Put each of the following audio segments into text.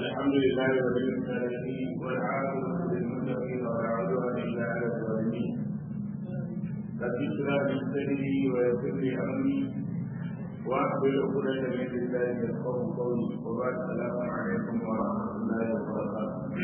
الحمد لله رب العالمين والعاقبة للمتقين ولا عدوان إلا على الظالمين رب اشرح لي صدري ويسر لي أمري واحلل عقدة من لساني يفقهوا قولي وبعد السلام عليكم ورحمة الله وبركاته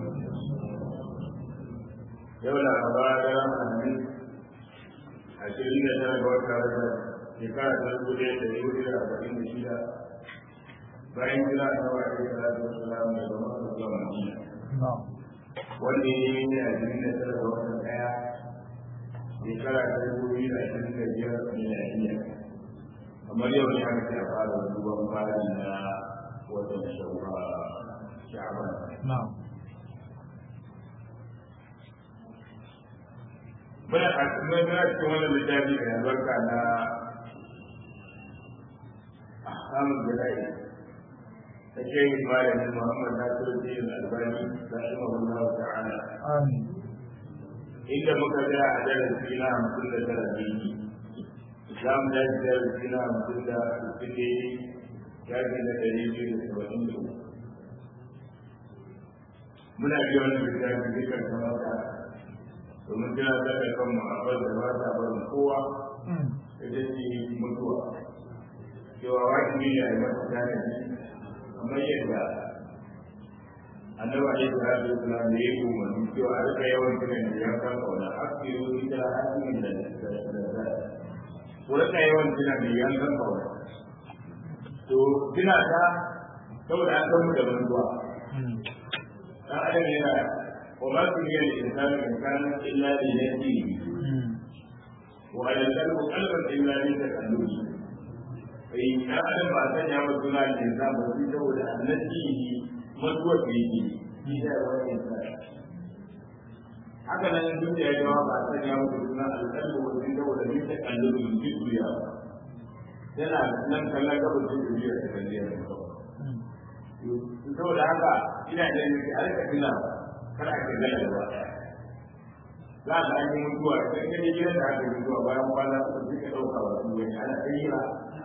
yau laraba da ranar hadis ashirin da tara ga wata rajab shekara ta dubu ɗaya da dubu ɗaya da arba'in da shida bayan jira ta wa ɗaya da rajab salam da zama da zuwa madina wanda ya yi ne ashirin da tara ga wata ɗaya shekara ta dubu biyu da ashirin da biyar miliyaniya kamar yau ne aka ce a fara duban fari na watan sha'aban muna a cikin muna cikin wannan littafi mai albarka na ahkamul jira'i ta shehin malamin muhammad nasiru din albani rahimahullahu ta'ala inda muka ga a darasi na hamsin da tara ne za mu dace darasi na hamsin da sittin ne shafi na ɗari biyu da saba'in da uku muna biya wannan littafi dukkan kamar da domin kira ta da kanmu a bar da ba ta barin kowa ita ce mutuwa cewa wajibi ne a yi masa tanadi kamar yadda annabi alaihi salatu wasalam da ya yi umarni cewa a rika yawan kiran da ya kan kauna asiru ita hasimin da da ku rika yawan kiran da ya kan kauna to kina ta saboda an san mu da mutuwa dan adam yana وما سمي الإنسان إنسانا إلا لنفسه وعلى القلب قلبا إلا لتكلمه فإن أعلم ما سمع مسؤول الإنسان بسيطة ولا نفسه مدوى فيه إذا هو الإنسان haka nan duk da ya jawa ba a sanya muku suna alƙalmi wajen da wanda ne ta kalli da mutum duniya yana nan kallon gaba da duniya ta kalli da saboda haka ina da yake a rika tuna kar a kai gana gaba za a yi mutuwa idan ka je gidan da aka yi mutuwa bayan kwana uku sai ka ɗauka wa su wani ana tsayira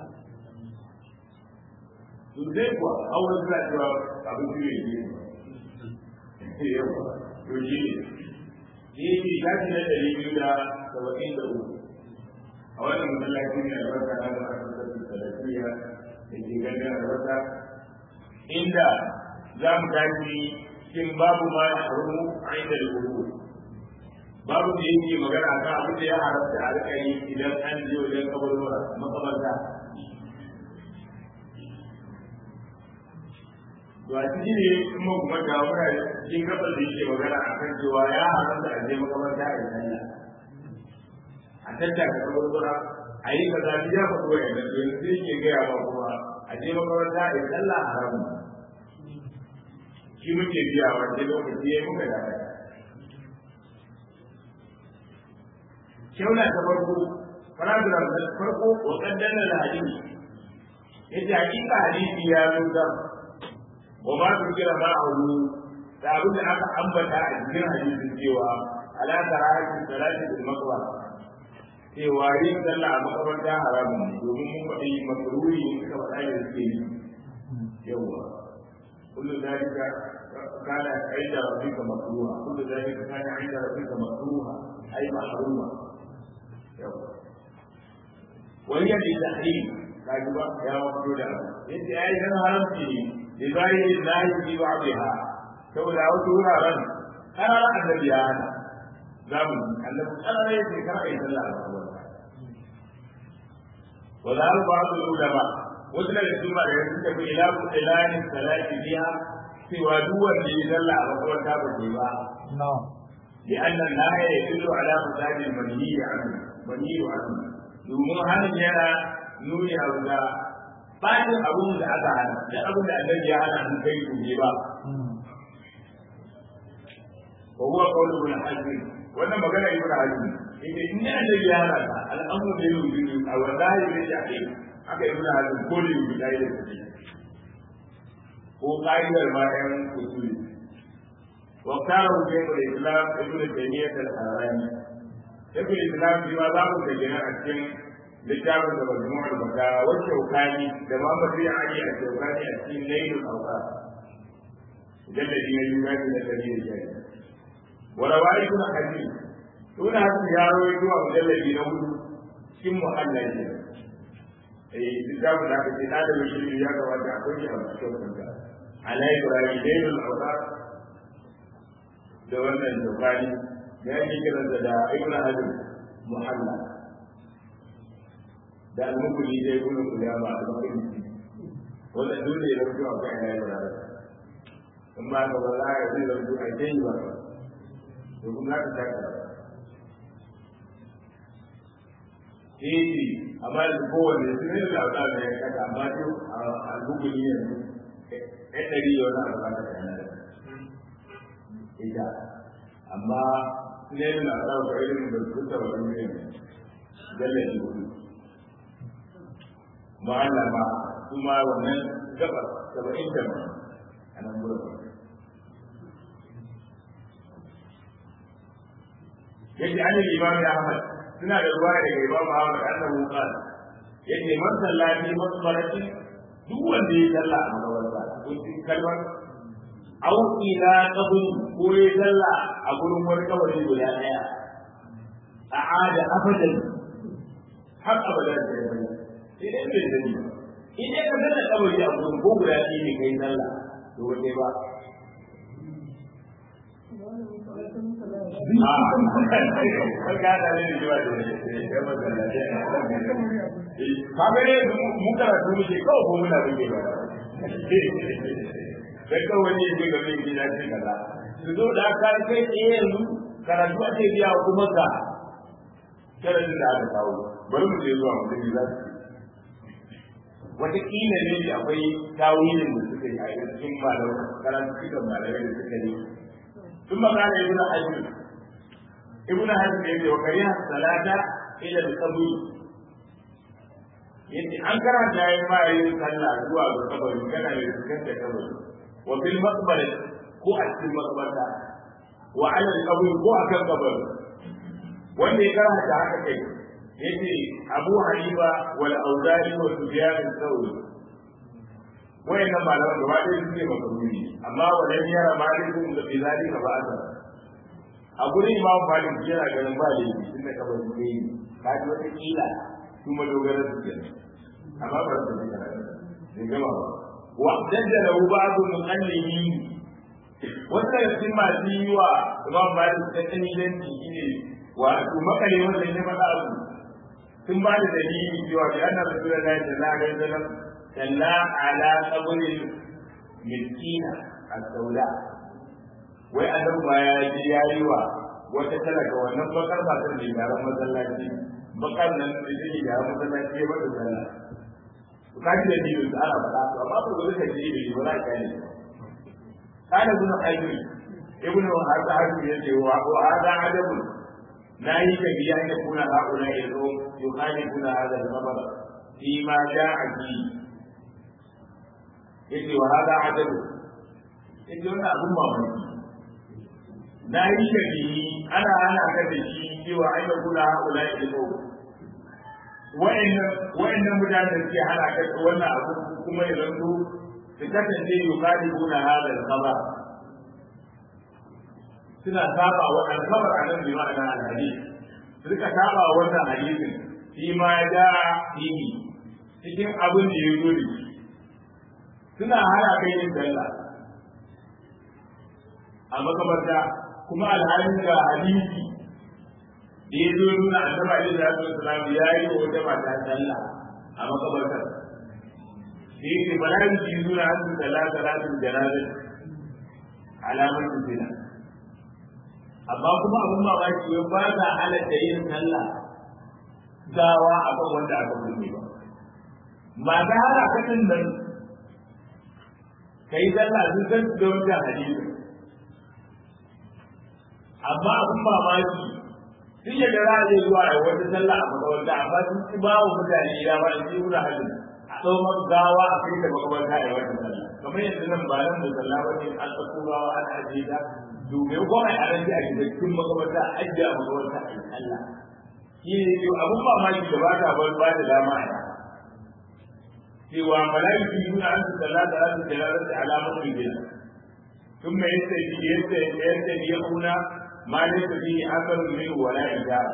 to zai kuwa auren suna cewa abin su ne ke yawa to shi ne shi ne shafi na ɗari biyu da saba'in da uku a wannan masallaci ne albarka na da aka sassu salafiya da ke ganin albarka inda za mu tashi cikin babu ma ya haru a inda al babu da yake magana kan abin da ya haramta a rika yi idan an je wajen kabarwa makabarta to a cikin ne in mun kuma ga muna cikin gabar da yake magana a kan cewa ya haramta a je makabarta a yi a tattaka kabarwa a yi kaza ya faɗo ya da yanzu sai ke gaya ba kuma a je makabarta a yi sallah haramun shi muke biya wanda lokaci ya muka da kyauna ta farko paragraph na farko wa kaddana da hadisi yace hakika hadisi ya nuna wa ma su kira ma aulu da abin da aka ambata a cikin hadisin cewa ala karahati salati bil maqwa cewa yin sallah a makabarta haramun ne domin mun faɗi makaruri ne suka faɗa da suke yi yawa kullu dalika كان عند ربك مكروها كل ذلك كان عند ربك مكروها اي محروما وهي للتحريم كاجبا يا مقصود انت اي هنا هرمتي لغير الله في بعضها saboda wasu wuraren ana ra annabi ya hana zamu annabi ana rai sai kana yi sallah a gaban wa za ba su ulama wasu daga cikin ba da yanzu da bi ila ilani salati biha cewa duk wanda ya zalla a makaranta ba ke ba. لأن النهي يدل على فساد المنهي عنه منهي عنه domin hannun yana nuni a wuta bacin abun da aka hana da abun da annabi ya hana an kai gobe ba wa huwa qawlu ibn hazm wannan magana ibn hazm yake in ne annabi ya hana ka al'amru da yuzu a wallahi ne ya kai aka ibn hazm ko da yuzu dai da shi ko ƙa'idar bayan usuli wa kara shaykhul islam ibn taymiyyah al-harrani shaykhul islam shi ma za mu ga gina a cikin littafin da majmu'ul bakara wa shaukani da Muhammad bin Ali a shaukani a cikin lailul awqat mujalladi na biyu gaji na ɗari da shari wala wari kuna hadisi suna hasu ya rawaito a mujalladi na hudu cikin muhalla ne eh littafin da aka ce na da shi ya gabata akwai shi a cikin kanka ala ibrahim dainul awsar da wannan dokani da yake kiran da da ibnu hajar muhalla da al-mukuli da ibnu qudama al-bakri wanda dole ya rubuta a kan ala ibrahim in ba ka ba za a yi rubuta a kai ba to kuma za ka taka Iti, amma da kowane su ne da wata da ya kaka amma duk a guguli yanzu ɗan ɗari da wani abu da kana da ita amma su ne da wata da irin da su ta wani ne dalla shi hudu ma'ana ma kuma wannan gaba saba'in da ma a nan gurin yake an yi imam Ahmad suna da ruwa daga Imam Ahmad annahu qala yace man sallati masbarati duk wanda ya salla a makabarta ko cikin kalmar aw ila qabr ko ya salla a gurin wani kabari guda daya a'ada abadan har abadan da ya bari idan bai sani idan ka salla kabari a gurin ko guda ɗaya ne kai salla to wanda ba kaga ne mu karatu muke kawai ko muna rike ba sai kawai ne ke game da gida ce kaza su zo da aka kai tsaye yanzu karatu ake biya kuma ka sharadin da aka kawo bari mu je zuwa mutum za su wataƙila ne akwai tawilin da suka yi a cikin malamai karatu cikin malamai da suka yi ثم قال ابن حزم ابن حزم يقول وكره الصلاة إلى القبر yace an karanta yayin ma yin sallah zuwa ga kabari kana da fuskanta kabari wa bil maqbara ko a cikin maqbarta wa ala al qabr ko akan kabari wanda ya karanta haka kai yace Abu Hanifa wal Auza'i wa Sufyan al-Thawri wayannan malaman gaba ɗaya su ne makaruni amma wajen yara malikun da fi zalika ba a a gurin imam malik yana ganin ba da yi tun da kabar su yi ka ji wata kila su madogarar su ke amma ba su ne da gama ba wa dadda da hu ba'du muqallimi wata daga cikin masu yi wa imam malik ta kanilanci shine wato makale wanda ya faɗa abu sun ba da dalili cewa bi anna rasulullahi sallallahu alaihi wasallam salla ala qabrin miskina as-sauda wai annabi ba ya ji yayi wa wata talaka wannan bakar matar da yaran masallaci bakar nan da take yaran masallaci ya bada sallah to kaji da ni da ana faɗa to amma ba zai kaji da ni ba za ka yi kana ibn hayyim ibn hadda hayyim yace wa hada adabu la yakabi an yakuna haula ilhum yukhalifuna hadha al-khabar فيما جاء فيه yace wa hada adabu yace wannan abun mamaki na yi shari'i ana ana ka da shi cewa ai da kula haula ilmu wa'annan wa'annan mutanen da suke hana ka wannan abu kuma ya zanto su kasance yuqalibuna hada al-khabar suna saba wa al-khabar a nan bi ma'ana al-hadith suka saba wannan hadisin shi ma ya da fihi cikin abin da ya zo da shi suna hana kai yin sallah a makabarta kuma alhalin ga hadisi da ya zo nuna annabi alaihi salatu wasalam ya yi wa wata mata sallah a makabartar da yake bala yi nuna an su sallah salatul janazah alamar zina amma kuma abin mamaki wai ba ta halatta yin sallah gawa akan wanda aka kunne ba mata hana katin nan kai sallah sun san da wannan hadisi amma abin mamaki sun yi da ra'ayi zuwa a wata sallah a makabarta amma sun ci ba wa mutane ya ba in yi wani hadin a tsawon gawa a kai da makabarta a wata sallah kamar yadda nan ba nan musalla ba ne an tsako gawa an ajiye ta domin ko ai aran ji a cikin makabarta a ajiye a makabarta a yi sallah shi ne abin mamaki da ba ta ba da dama a cewa malaiki nuna an su sallah da rasu da rasu alamar rigina ثم يستبيعون ما ليس فيه اثر منه ولا اشاره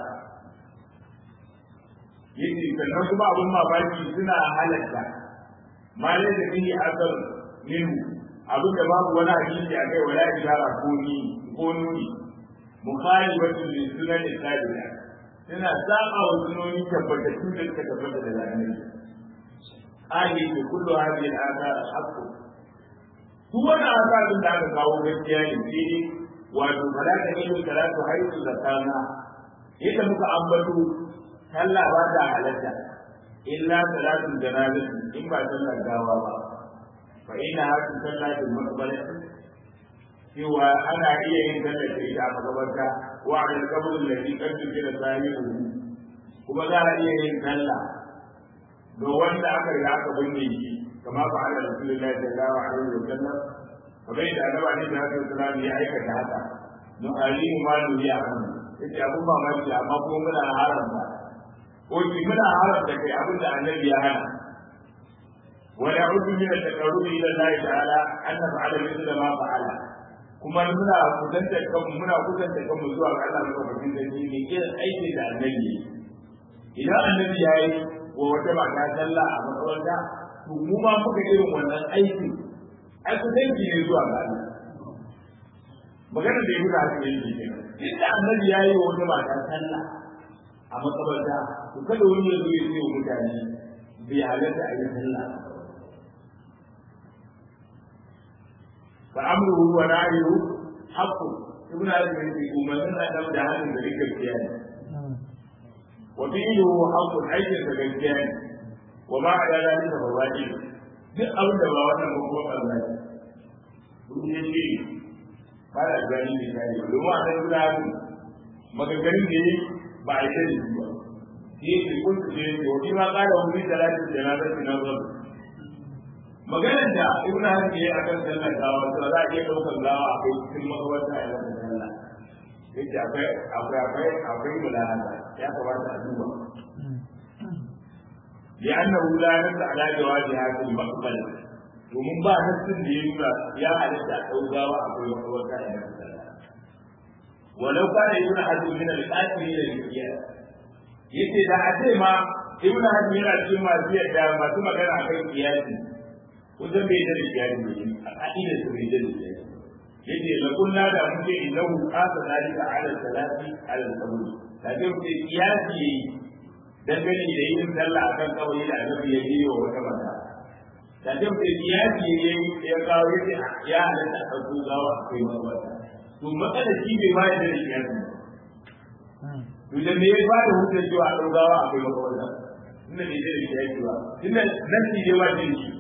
yake sannan kuma abin mamaki suna halatta ma ne da fihi asar minhu abin da babu wani hadisi a kai wala ishara ko ni ko nuni mukhalifatun li sunan al-sabila suna saba wa sunoni tabbatattu da suka tabbata da annabi ayi ke kullu hadhihi al-athar haqqu duk wani asarin da aka kawo gaskiya ne sai wato fala ta ilu salatu haitu zakana yadda muka ambato sallah ba ta halatta illa salatul janazati in ba sallar gawa ba fa ina hatu sallatul maqbarati cewa ana iya yin sallar da ita a makabarta wa al qabr alladhi qad jira sahihu kuma za a iya yin sallah ga wanda aka riga aka binne shi kama fa ala rasulullahi sallallahu alaihi wa sallam kamar yadda annabi alaihi salatu wasallam ya aikata haka no alimu ma duniya an yace abun mamaki amma kuma muna haramta ko ki muna haramta kai abin da annabi ya hana wa ya'udu min at-taqarrubi ila Allah ta'ala an naf'ala mithla ma fa'ala kuma muna kusanta kanmu muna kusanta kanmu zuwa ga Allah madaukakin sarki ne irin aikin da annabi idan annabi ya yi wa wata mata sallah a makaranta to mu ma muka irin wannan aikin ai kusanci ne zuwa ga Allah magana da ya muka haka yake kenan inda annabi ya yi wa wata mata sallah a makabarta to kada wani ya zo ya ce wa mutane bai halatta a yi sallah fa amruhu wa nahyu haqqu ibn hazm yake umarnin adam da hannun da rike gaskiya ne wa fi'luhu haqqu aikin da gaskiya ne wa ma ala zalika fa wajib duk abin da ba wannan ba kuma Allah ne duk ne shi ba da gani ne kai domin a san guda maganganun da yi ba a yi da shi ba shi yake kuntu ce yake wani ma ƙara wani talatin da na zai na zuwa maganar da ibn hazm ya akan sallar gawa to za a iya ɗaukar gawa akwai cikin makabarta a yau sallah yake akwai akwai akwai akwai mulahata ya kamata a duba لأنه لا نص على جواز هذه المقبلة ومن بعد نفس اللي يا على الأوغاوة أقول وقوة ولو كان ابن حزم من القاتلين للقياس yace da a ce ma ibn hazm yana cikin masu yadda masu magana a kan kiyasi kusan bai da kiyasi ne a ka'ida su bai da kiyasi yace la kunna da muke innahu qasa dalika ala salati ala sabr da ke muke kiyasi dangane da yin sallah akan kawai da annabi ya yi wa wata mata da ke muke kiyasi ne ya kawo yace ya halatta a ɗauko gawa akwai mabata to matsalar shi bai bayar da kiyasi to da me ya ba da hujjar cewa a ɗaukawa akwai makawarta inda bai da kiyasi ba inda nasi ne ba jin shi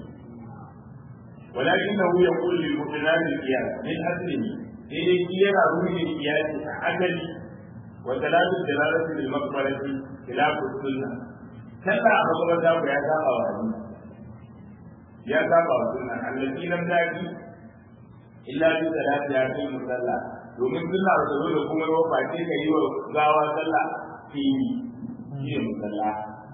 ولكنه يقول للمؤمنان القياس من أصله إذا كيرا روي القياس عدل وثلاث الدلالة للمقبرة خلاف السنة كلا مقبرة يا ساقا يا ساقا السنة التي لم تأتي إلا بثلاث آيات المصلى domin suna da zo da kuma yau ba ce ka yi wa gawa sallah fili shi ne musalla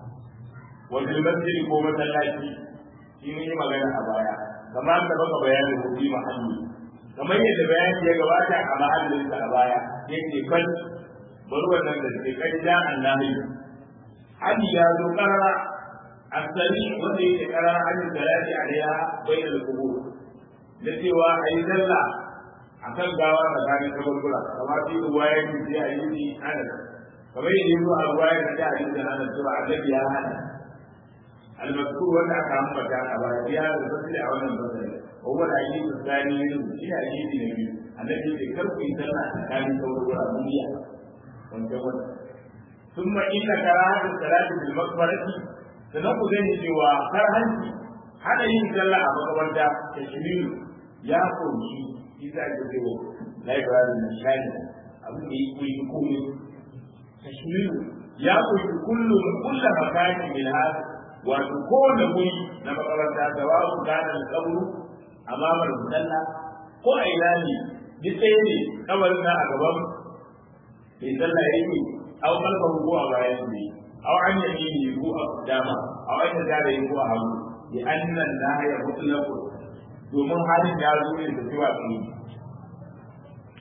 wajen masjid ko masallaci shi ne yi magana a baya kamar da baka bayanin hukumi mahalli kamar yadda bayani ya gabata a mahallinsa a baya yake kan bar wannan da ke kan da annabi hadi ya zo karara asali wanda yake karara hadi salati alaiha bainal qubur da cewa ayi sallah akan gawa tsakanin kaburbura kamar fi ruwaya ne sai a yi ni ana kamar yadda yanzu a ruwaya da ta hadisi da ana cewa annabi ya hana al-mazkur wanda aka ambata a baya ya da fasili a wannan fasali wa huwa al-hadith al-thani min shi hadisi ne biyu annabi ya kar ku yi sallah tsakanin kaburbura duniya wanda wannan ثم إن كراهة الصلاة في المقبرة سنقول ذلك cewa karhanci hada yin sallah a makabarta tashmilu ya kunshi shi za ka ce library na shani abin da ya koyi komai tashmilu ya koyi kullum kulla makani min hada wato kowane guri na makaranta da wa su gane kabru amamar musalla ko a ina ne duk ɗaya ne kabarin na a gaban mai sallah yake aw kalbahu ko a bayan ne aw an yamini ko a dama aw an yadda ko a hagu bi annan la ya mutlaqu domin halin ya zo ne da cewa su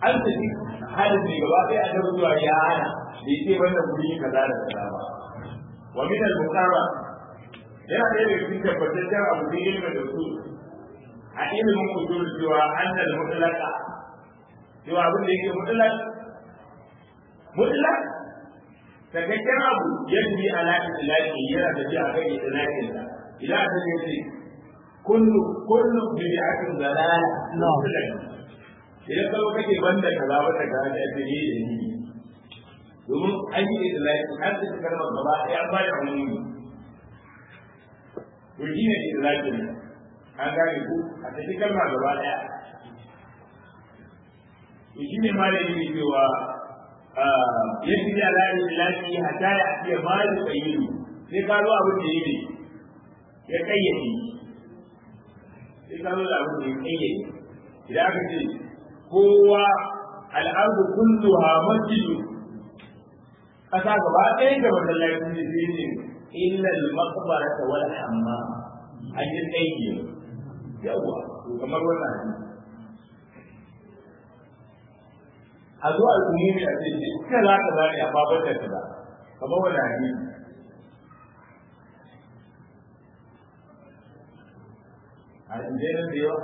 an tafi halin ne gaba ɗaya a zuwa ya hana bai ce wannan guri kaza da kaza ba wa min al-muqarrar yana ɗaya daga cikin tabbataccen abu da ilimin da su a ilimin usul cewa annal mutlaqa cewa abin da yake mutlaq mutlaq takakken abu yadda ala itlaqi yana tafiya akan itlaqin sa idan aka ce kullu kullu bid'atin dalala idan kawo kake banda kaza banda kaza da ake yi da ni domin an yi itlaqi an ta kalmar gaba ɗaya an ba da umumi to shi ne itlaqin an gane ku a cikin kalma gaba ɗaya to shi ne ma da yake cewa yadda ya la itlaqi hatta ya atiya ma yuqayyidu sai ka zo abin da yake ya kayyade sai ka zo da abin da ya kayyade idan aka ce kowa al'ardu kulluha masjidu kasa gaba ɗaya da masallaci ne sai ne illa al-maqbarata wal hammam an yi tsaiki yawa kamar wannan hadisi a zo al'umumi a ce duka za ka zane a babar da kaza kamar wannan hadisi a injenin da yawa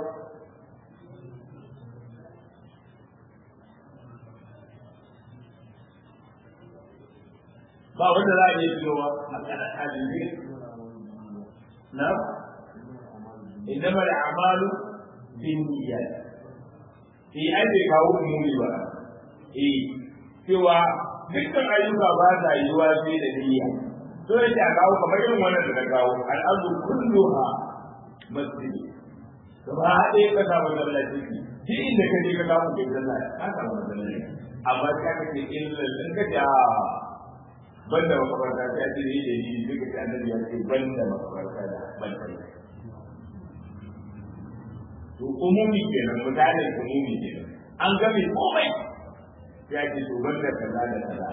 ba wanda za a iya fitowa a kanan hadisi na إنما الأعمال بالنيات في أي kawo umuri ba eh cewa dukkan ayyuka ba sa yiwa sai da niyya to yake a kawo kamar irin wannan da ka kawo al'adu kulluha masjid gaba ɗaya ka samu masallaci shi inda ka je ka samu kai sallah ka samu masallaci amma ka ka ce illa in ka ja banda makabarta ta ce ne da ni duka ta annabi ya ce banda makabarta da banda to umumi kenan mutane umumi kenan an ga mai komai ya ce to banda kaza da kaza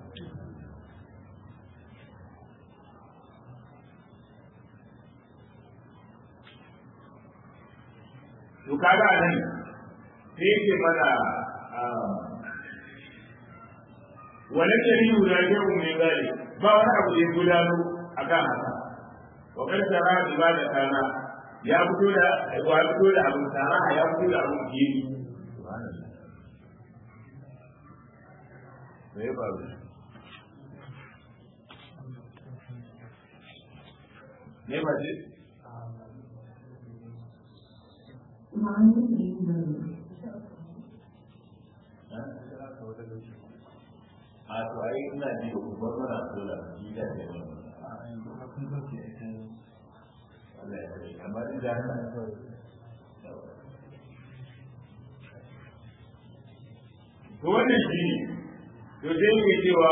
to kaga nan sai yake mana wani yari guda yau mai gari ba wani abu da ya gudano a kan haka wa kan tara ibada kana ya fito da ya fito da abin tara ya fito da abin gini me ya faru me ba ce a to ai ina ji da kuma mana so da ji da ne Allah ya kare amma din da haka to wannan shi to sai mu cewa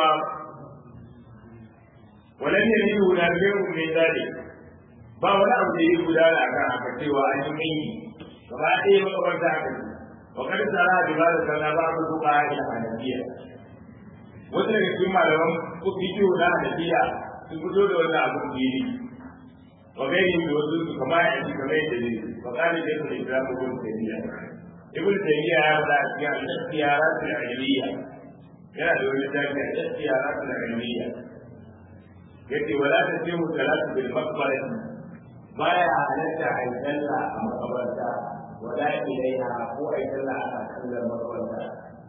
walan ya yi guda biyu mai zali ba wani abu da ya gudana akan haka cewa an yi mai gaba ɗaya makabarta aka yi wa kada tsara da ba da sana ba ku duka a hanafiya wata daga cikin malaman fikiyo na hanafiya sun fito da wannan abun fili wa gairi da wasu su kama ya ci kamar yadda ne wa kare da su da ibn taymiya ibn taymiya ya da cikin al-ikhtiyarat al-ilmiya yana da wani tafi al-ikhtiyarat al-ilmiya yace wala tasimu salatu bil maqbarah baya halatta a yi sallah a makabarta wala ilaiha ko a yi sallah a kallon makabarta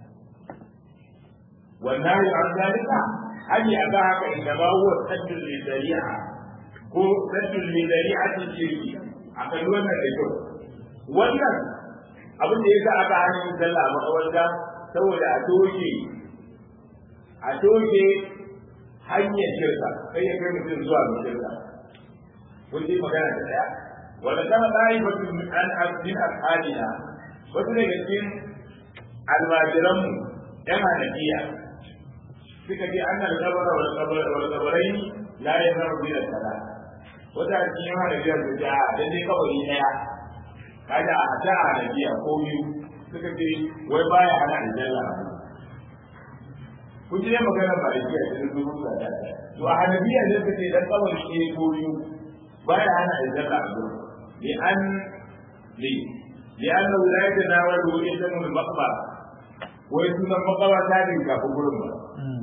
والنهي عن ذلك أن يباعك إنما هو سد للذريعة هو سد لذريعة الشرك أقل وانا لكم وانا abin da ya sa aka hana yin sallah a makawarta saboda a toshe a toshe hanyar shirka sai ya kai mutum zuwa ga shirka kun ji magana da daya wanda kama tsari mutum an abdin ashabina wasu daga cikin almajiranmu yan hanafiya suka ce an da kabara wal kabarai la ya zama bi da sala wata cikin yawa da biyar da a dan dai kabari daya kaga a hada a nabiya ko biyu suka ce wai baya hana aljanna kun ji ne magana ba da jiya da su rusa da to a hanabiya ne suka ce dan kabari ne ko biyu baya hana aljanna a gurin li an li li annahu la yatanawalu ismu al-maqbara wai sunan makabarta ne kafin gurin ba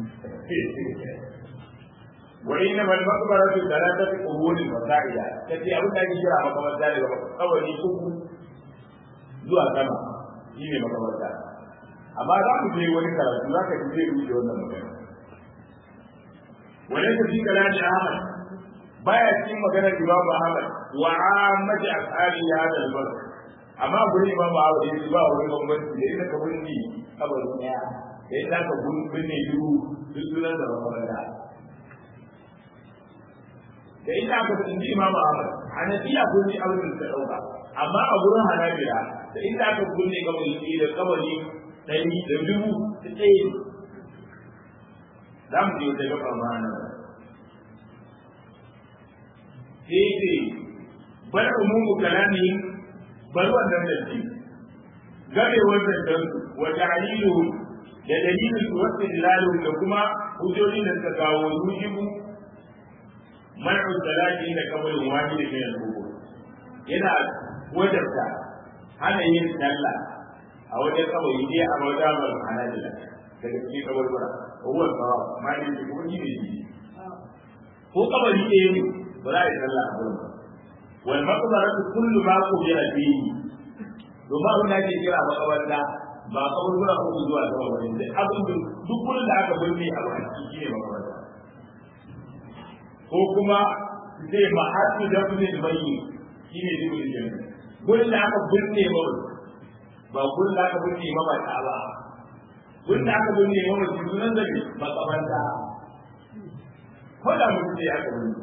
wa inna bal maqbaratu thalathatu quburin wa sa'ida kace abin da ake kira makabarta daga kawai uku zuwa sama shine makabarta amma za mu je wani karatu za ka ji zai wuce wannan magana وليس في كلام احمد baya cikin maganar Imam Ahmad wa ammati ashabi hada al-bar amma gurin Imam Ahmad yace ba wani bambanci da idan ka bunni kabari daya da idan ka bunni biyu duk sunan da makaranta da idan aka bunni Imam Ahmad Hanafiya bunni abin da dauka amma a gurin Hanabila da idan aka bunni kabari da kabari dari da dubu ta tsaye za mu je wata gaba ma nan sai ce bar umumu kalami bar wannan da shi game wannan dan wa ta'lilu da dalilin su wasu dilalu da kuma hujjoji da suka kawo yujibu man'u salati da kamalin wani da kai al yana wajabta hana yin sallah a wajen kawai ne a wajen hanajila daga cikin kabarbara huwa sawa ma ne shi kuma ne shi ko kabari ɗaya ne ba za a yi sallah a gurin wal maqbaratu kullu ma qubila fihi to ba wanda ake kira makabarta ba kaburbura ko zuwa sama wani sai abin da duk gurin da aka binne a baki shine makabarta ko kuma sai mahallu dafni bayyi shine dukkan jami'a gurin da aka binne ba ba gurin da aka binne ba ba ta ba gurin da aka binne ba ba sunan da makabarta ko da mutum sai aka binne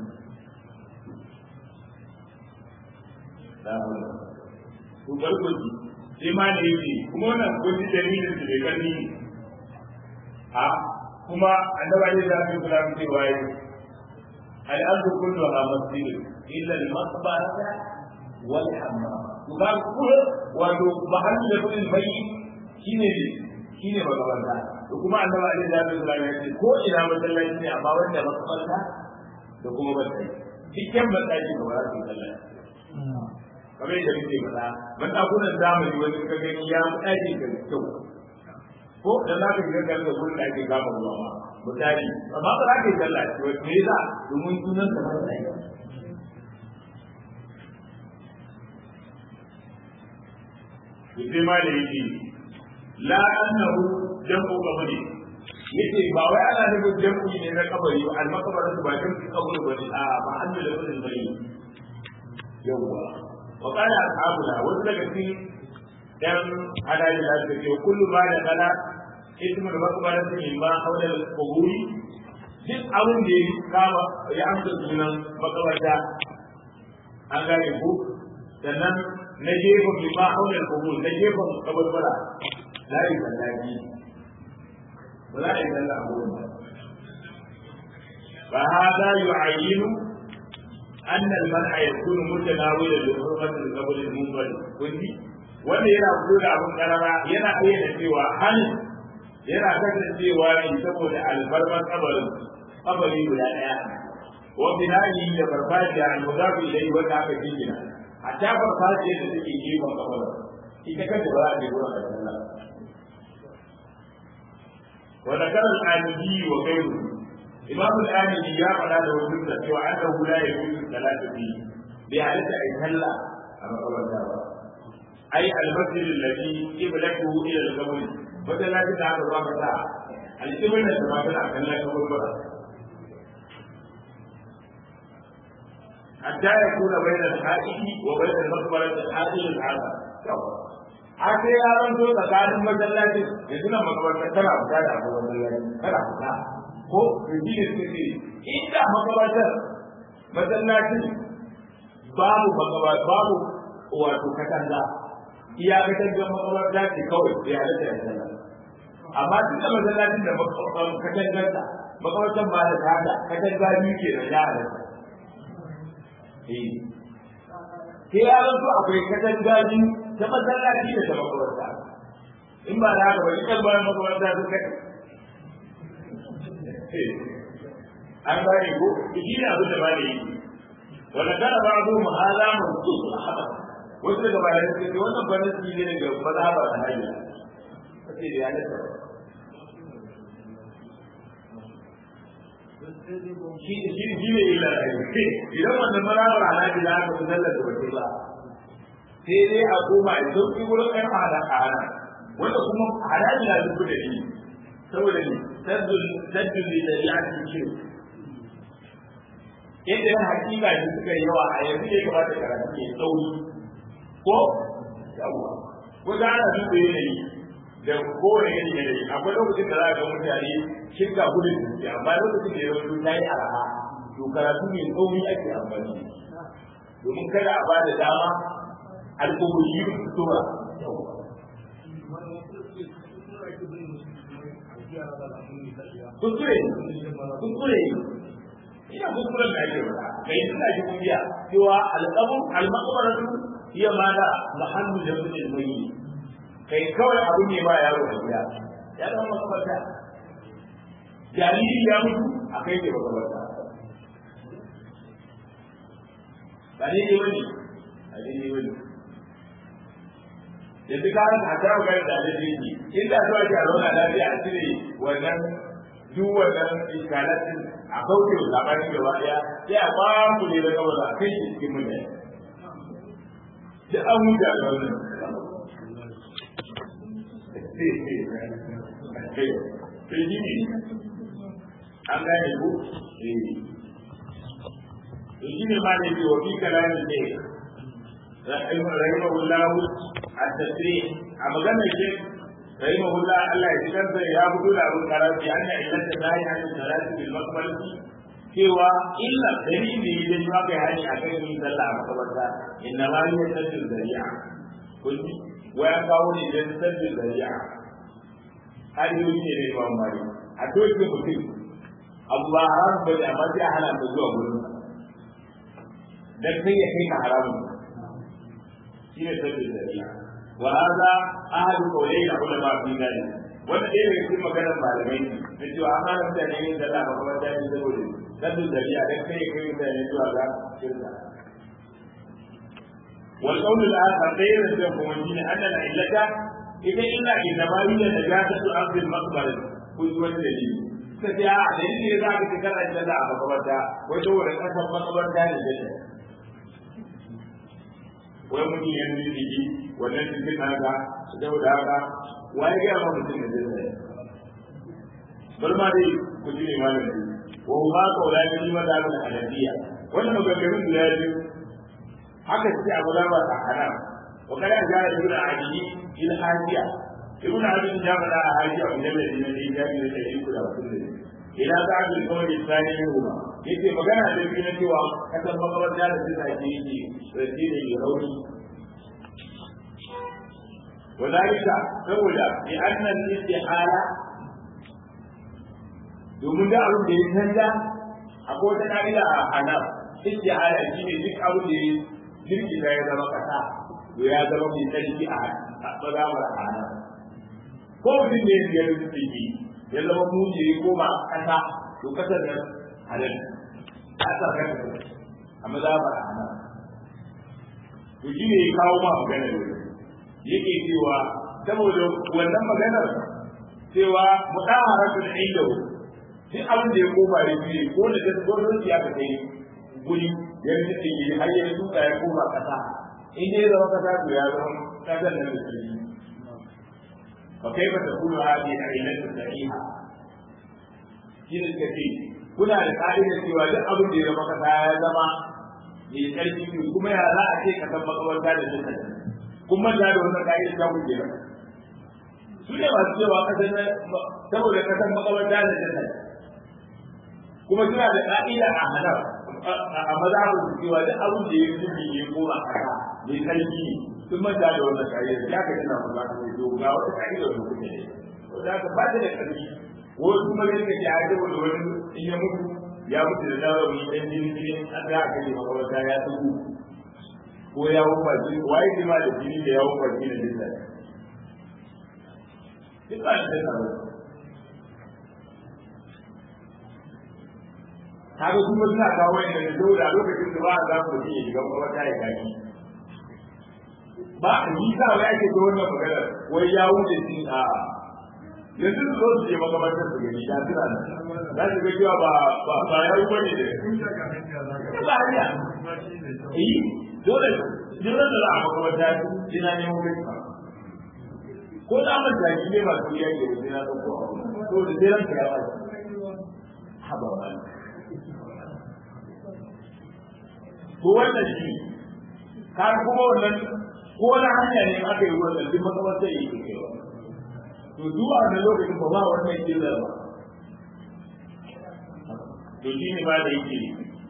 to gargwaji sai ma da yake kuma wannan gwaji dalilin su bai gani a kuma annabi ne da su kula mu cewa yi al ardu kulluha masjid illa al maqbarata wal hammam to ba ku wato mahallu da kudin bai shine shine magabanta to kuma annabi ne da su kula ya ce ko ina masallaci ne amma wanda maqbarata da kuma bai cikin masallaci ba za su sallah kamar yadda muke faɗa ban ɗakunan zamani wani ka gani ya fi ɗakin ka kyau ko da za ka shiga kan gurin da ake kama ruwa ma misali amma ba za ka yi sallah ce wani me yasa domin sunan sa masa ɗaya sai ma da yake la annahu jam'u qabri yace ba wai ana nufin jam'u ne na kabari ba al-maqbaratu ba jam'u kabari ba ne a ba an da lafazin bari yawwa وقال أصحابنا وسلك في دم على ذلك كل ما دخل اسم المقبرة مما حول القبور duk abin da ya kama ya amsa sunan makabarta an gane ku sannan na gefen bi ma haular kubur na gefen kabarbara la yi sallaki ba za a yi sallah a gurin ba fa hada yu'ayyinu أن المنع يكون متناولا لحرمة القبر المنفرد كنتي wanda yana fito da abin karara yana ayyana cewa hali yana kasancewa ne saboda alfarmar kabarin kabari guda ɗaya wa binahi da farfajiya al-mudafi ilayhi wanda aka jingina a ta farfajiya da take gefen kabarin ita kanta ba za a je gurin da sallah wa zakara al-anidi wa ghayruhu imam al-amili ya faɗa da wajen da cewa an da hula ya mutu salatu fi bai halitta ai sallah a makabarta ba ai al-masjid alladhi qiblatuhu ila al-qabr masallaci da aka zama ta al-qibla da ba ta kan la kabur ba hatta yakuna bayna al-haqiqi wa bayna al-maqbarah al-haqiqi al-azam a sai ya zanto tsakanin masallacin yanzu na makabarta tana fita da abu masallaci tana fita ko rubi da suke ce inda makabatar masallacin babu makabar babu wato katanga iya katangar makabarta ce kawai da ya halatta ya sallah amma duk da masallacin da katangarta makabartar ba da tada katanga biyu ke da ya halatta sai ya zanto akwai katanga biyu ta masallaci da ta makabarta in ba da haka ba ita bayan makabarta sun kai an gane ko shi ne abin da ba da yi wanda kana ba abu mu hala mun su haba wasu daga bayan su ce wannan bayan su ne daga mazhaba da hanya kace da ya lissa shi shi shi ne illa idan wannan malamar halaji da aka sallar da bace ba sai dai a koma a sauki wurin ɗan hada hana wanda kuma halaji na duk da shi saboda ne saddun saddun da ya ci shi yadda yan hakika da suka yi yawa a yanzu ne kamata karatu ke tsauri ko yawa ko da ana duk da yanayi da kowane yanayi yanayi akwai lokacin da za a ga mutane shirka gudun zuciya amma lokacin da yawanci ta yi araha to karatu mai tsauri ake amfani domin kada a bada dama al'umuri su tura kuskure kuskure ina kuskuren da ake wata kai suna ji kungiya cewa alƙabun almakabaratu iya ma da mahallu da mutum mai kai kawai abu ne ba yaro da gida ya zama makabarta jariri ya mutu a kai ke makabarta ba ne ne wani a ne ne wani yanzu ka haka ta magana da da yake inda zuwa ke a zauna lafiya a cire wannan duk wannan iskalatin a kauce wa labarin gaba daya sai a ba mu ne da gaba a kai shi cikin mutane duk an huta da wannan sai shi ne an gane ku to shi ne ma ne wa fi kalamin ne rahimahullah at-tasrih a maganar shi rahimahullah Allah ya cikar da ya fito da abin karafi anna illata nahi an salati bil maqbalati cewa illa dalili da shi aka yi hani akan yin sallah a makabarta inna ma hiya saddul zari'a kun waya kawo ne da saddul zari'a har yi ne ne ba mari a doke mutum abu ba haram ba ne amma sai a hana ta zuwa gurin dan kai ya kai ka haramun shi ne sabbin dariya wa hada ahadu qawlai da ulama fi dalik wanda dai daga cikin maganar malamai ne cewa an hana mutane yin sallah ba kuma ta yi saboda sabbin dariya dan kai ya kai mutane zuwa ga shirka والقول الآخر غير الجمهور أن العلة إذا إلا إنما هي نجاسة أرض المقبرة كنت والدليل suka ce a dalili ne za ka ci kana da a makabarta wai saboda kasan makabarta ne da shi wai mutum ya nuna jiki wannan cikin haka saboda haka wai ga ma mutum da zai bar ma dai ku ji ne malami wa ma kaula ni ma da ga hanafiya wannan maganganun guda biyu haka ce a mazaba a haram wa kada ya ga ibn ajiyi il hajiya ibn abin ya faɗa a haji a mujalladi na ɗaya jami da ɗari uku da hamsin da ila ta abin kawai tsani ne kuma yace magana da biyu na cewa kasan makabarta da suka ake yi rasi ne mai rauni وذلك saboda bi annal istihala domin da abin da ya canja akwai wata ka'ida a hanaf istihala shine duk abin da ya jirgita ya zama kasa to ya zama mai tsarki a mazamar hanaf ko mutum ne ya yi tsiki ya zama muji ya koma kasa to kasar nan halal a sa kan a mazabar ana to shi ne ya kawo ma maganar yake cewa saboda wannan maganar cewa mudaharatul inda duk abin da ya koma ya fiye ko da ta gordon ya ka kai guri ya rike yi har ya tuka ya koma kasa in dai zama kasa to ya zama kasar nan da sarki فكيف تكون هذه العلة صحيحة؟ شنو الكثير؟ kuna da ƙa'ida cewa duk abin da ya zama kasa ya zama mai ƙarfi ne kuma ya za a ce ka san makabarta da duka kun manta da wannan ƙa'ida ta ku kenan su ne masu cewa kasan saboda kasan makabarta da duka kuma suna da ƙa'ida a hana a mazhabin su cewa duk abin da ya zubi ya koma kasa mai ƙarfi ne sun manta da wannan ƙa'ida ya ka tana ku za ka yi ga wata ƙa'ida da kuke ne za ka ba ta da ƙarfi wasu kuma ne suka ce a yi da wani in ya mutu ya mutu da dawawi dan jini jini an za a kashe makabarta ya tuku ko ya wufa jini waye ne ma da jini da ya wufa jini da jinsa duk ba shi da tsaro kaga kuma suna kawo yadda da saboda lokacin da ba a za ku mutum ya shiga makabarta ya kashi ba a yi sa wai ake ta wannan magana wai ya wuce shi a yanzu su zo su je makamantar su gani ya tuna nan za su ga cewa ba ba ba ya yi bane da ba hanya eh dole dole da za a makamanta ina ne mu kai ko da mun da shi ne ba su yake da sai na dauko to da sai ranka ya ba haba wani ko wannan shi kar kuma wannan ko na hanya ne aka yi wannan duk makamantar yake kaiwa to zuwa na lokacin ba ba wannan killar ba to shi ne ba da yake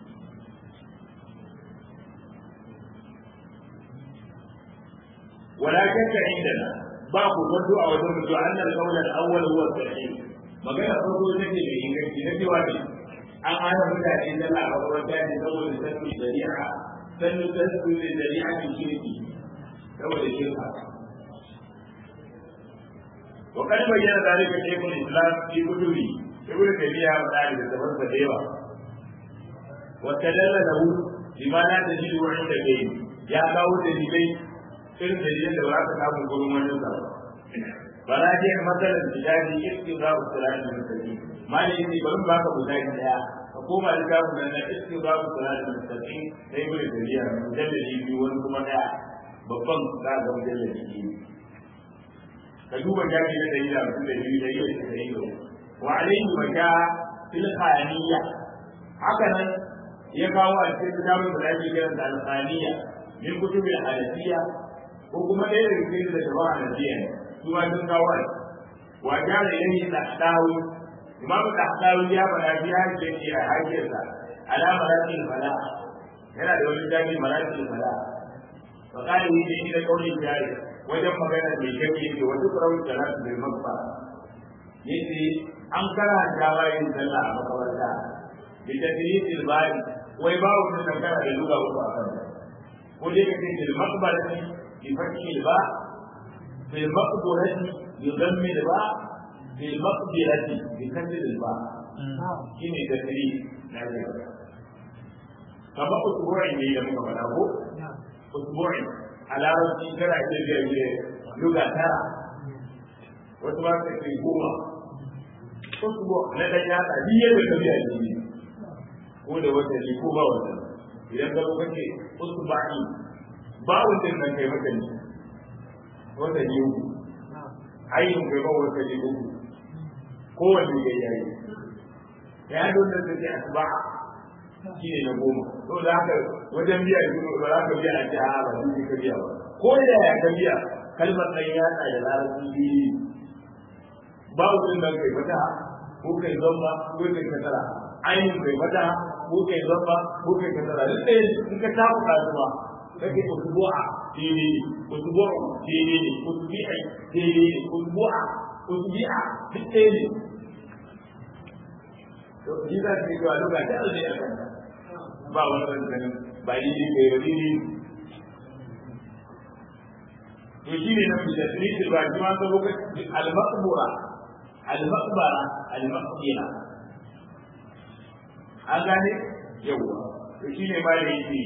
ولكن عندنا باب الرد او الرد ان القول الاول هو الصحيح magana farko ita ce mai inganci na cewa ne an hana mutane sallah a makaranta ne saboda sannu shari'a sannu sannu da shari'a ne shirki saboda shirka وقد بين ذلك شيخ الاسلام في كتبه ابن تيميه وذلك تفسر ديوا واستدل له بما لا تجد عند غيره يا kawo dalilai irin dalilin da ba ka samu gurin wani sa bala dai matsalar tijari istiza usulani mutaki mali ne bari ba ka guda daya ka koma da kawo da na istiza usulani mutaki sai gudu daliya mujallali biyu wani kuma daya babban za ga mujallali biyu ka duba jami na dari da mutum da biyu da yau da yi wa alaihi wa ja fil khaniya haka nan ya kawo a cikin kitabun da ake kiran da al-khaniya min kutubil hanafiya ko kuma ɗaya daga cikin da jama'a hanafiya ne su ma sun kawo a wa ja da yayi tahtawi imam tahtawi ya bada bi hakkin shi a hakkinsa ala maratil fala yana da wani jami maratil fala fa kana yi da kaulin jari wajen magana mai gaske yake wa duk rawar da nasu bai makfa yace an karanta bayan sallah a makabarta bi tadrisil bari wai ba wani kankara da lura uku a kan ko dai kace bil maqbarati bi fathi al ba bil maqbarati bi dhammi al ba bil maqbarati bi kasri al ba shine tadris na ga kama usbu'in ne da muka faɗa ko usbu'in a larabci kana iya biya biya luga tara wasu ba su ce goma wasu ba na ɗan yatsa biyar da biya ne ko da wata ne ko ba wata idan ka kuka ce wasu ba'i ba wata nan kai mata ne wata ne uku ainihin kai ba wata ne uku kowanne ya yayi ya dole da ce asba'a shi ne na goma to da haka wajen biya shi ba za ka biya a ce a ba shi ka biya ba ko da ya ka biya kalmar ɗan yatsa da larabci biyu ba wurin nan kai mata ko kai zamba ko kai kasara ainihin kai mata ko kai zamba ko kai kasara duk ɗaya in ka tafi kasuwa kake usbu'a daidai ne usbu'a daidai ne usbi'a daidai ne usbu'a usbi'a duk ɗaya ne to shi za su yi zuwa lokaci a zai akan ba wani wancan ba ni ne kai wani ne to shi ne na mujasiri ba shi ma sabo ka al-maqbura al-maqbara al-maqbira an gane yawa to shi ne ma da yake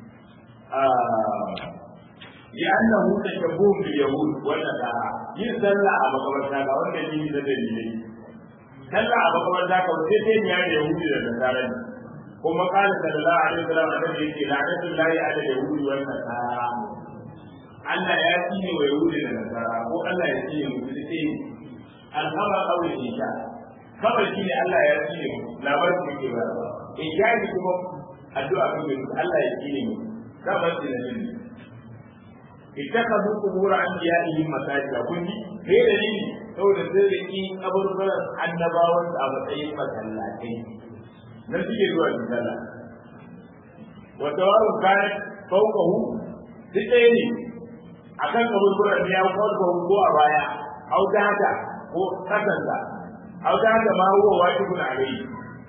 ya annahu tashabbuh bil yahud wanda da yin sallah a makabarta ga wanda ne da dalilai sallah a makabarta ka sai sai ne ya yahudi da nasara ne kuma kana sallallahu alaihi wasallam annabi yake la'natul lahi ala yahudi wa nasara Allah ya tsine wa yahudi da nasara ko Allah ya tsine mu da sai alhamar aure isha kawai shi ne Allah ya tsine mu labarin da ke ba in ya yi kuma addu'a kan mu Allah ya tsine mu kawai shi ne ittakhadhu qubur anbiya'ihim masajida kun ji kai da ni saboda sai da ki kaburburan annabawan a matsayin masallatai nan suke zuwa sallah wa tawaru kana fawqahu duk ɗaya ne akan kaburburan ya farko ko a baya au da haka ko kasanta au da haka ma huwa wajibun alayhi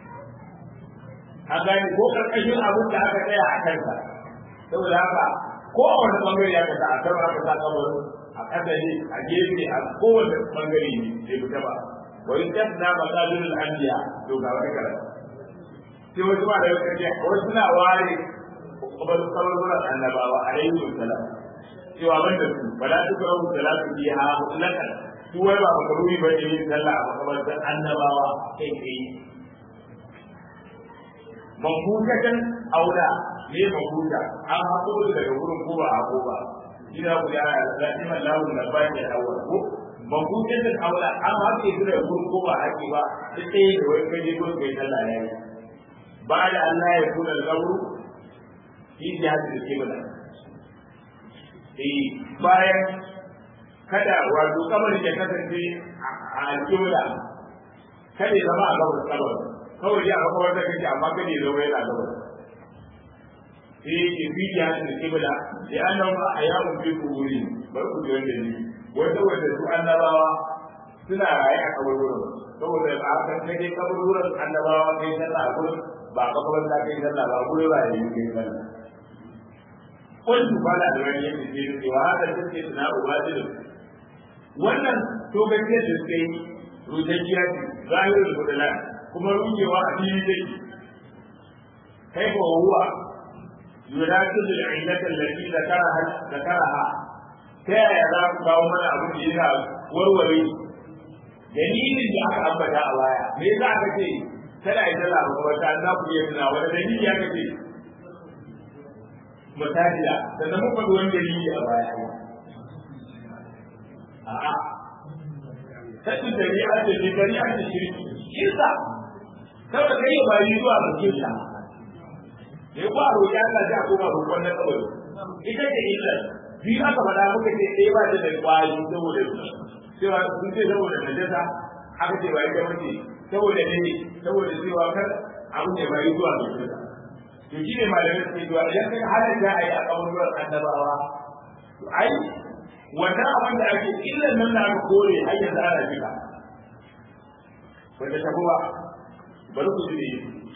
an gane ko karkashin abin da aka tsaya a kansa saboda haka ko a wani bangare ya kasa a sama aka sa kabarin a kasa ne a gefe a kowane bangare ne bai fita ba wa in tasna masalul anbiya to ga wani karatu sai wasu ma da yau kace wasu na ware kabarin annabawa alaihi wasallam cewa banda su wala tukrahu salatu biha mutlaqan su wai ba makaruri ba ne yin sallah a makabartar annabawa kai kai mafutatan aula ne mafuta an haƙo daga wurin ko ba haƙo ba ina ku ya lafiya lahu na ba ke awal ko mafutatan aula an haƙe su daga wurin ko ba haƙe ba duk ɗaya da wai kai ko kai sallah ya yi ba da Allah ya kula da kaburu fi jihadin kibla eh bayan kada wato kamar ya kasance a alƙibla kada ya zama a gabar kabar kawai ya ga kawar da kake amma kada ya zama yana gabar sai yake fi jihadin alƙibla ya annan ba a yawon fi kuburi bar ku ji wanda ne wanda wanda su annabawa suna raye a kaburburan saboda a kan kake kaburburan annabawa kai sallah a gurin ba kabar da kai sallah ba gurin ba ya yi kai sallah قلت فلا أدري يمكن وهذا تسكت na ubadilu wannan to gaskiyar da suka yi rujajjiya ce zahirin kudula kuma rujewa a fili zai kai ko huwa yurakin da illatan lati da karaha da karaha ta yaya za ku kawo mana abin da yana warware dalilin da aka ambata a baya me yasa aka ce kada a yi sallah ba kuma ta za ku iya tuna wani dalili aka ce masajida sannan muka ga wani dalili a baya a'a kasu shari'a ce ne shari'a ce shirki shirka saboda kai ya bayi zuwa ga kirka ne ko a roƙi Allah sai a koma roƙon na kabari ita ce illa biyu aka faɗa muka ce ɗaya ba ta da ƙwari saboda cewa sun ce saboda najasa aka ce ba ita mace saboda ne saboda cewa kar abin da bayi zuwa ga kirka to shi ne malamai suke cewa idan kai halin da a yi a kaburuwar annabawa ai wannan abin da ake illan nan da aka kore har yanzu ana jika wanda ta kuma bari ku ji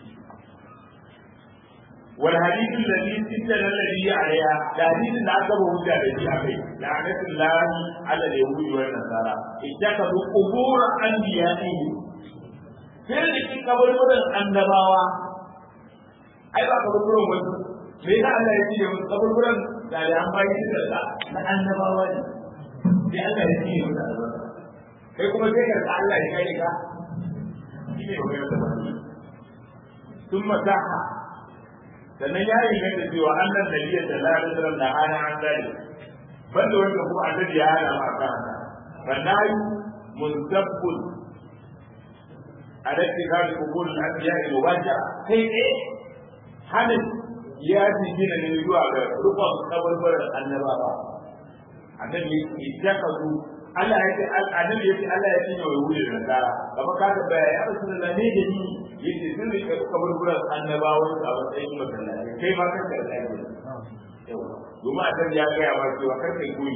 wal hadithu alladhi sittana alladhi alayha da hadithin da aka hujja da shi akai la'anatul lahi ala yahudi wa nasara ittakabu qubur anbiya'ihi sai da kin kaburburan annabawa ai ba kaburburan wasu me yasa Allah ya ce musu kaburburan da da an bayi shi da na annabawa ne sai Allah ya ce musu albarka kai kuma sai ka Allah ya kai ka shi ne magana da wani sun masaha sannan ya yi ganta cewa annan nabiyya sallallahu alaihi wasallam da hana an gani banda wanda kuma annabi ya hana ma kan fannayu muntabbun alatti kan kubul al-anbiya mubashara kai ne hanin ya fi gina ne zuwa ga rukun kabarbarar annabawa annabi ya kazu Allah ya ce annabi ya ce Allah ya cinye wa wuri da nasara kama ka ta baya ya rasu da ne da ni yace sun rike kabarbarar annabawa a matsayin masallaci kai ma kanka da lafiya domin annabi ya gaya ma cewa kar kai koyi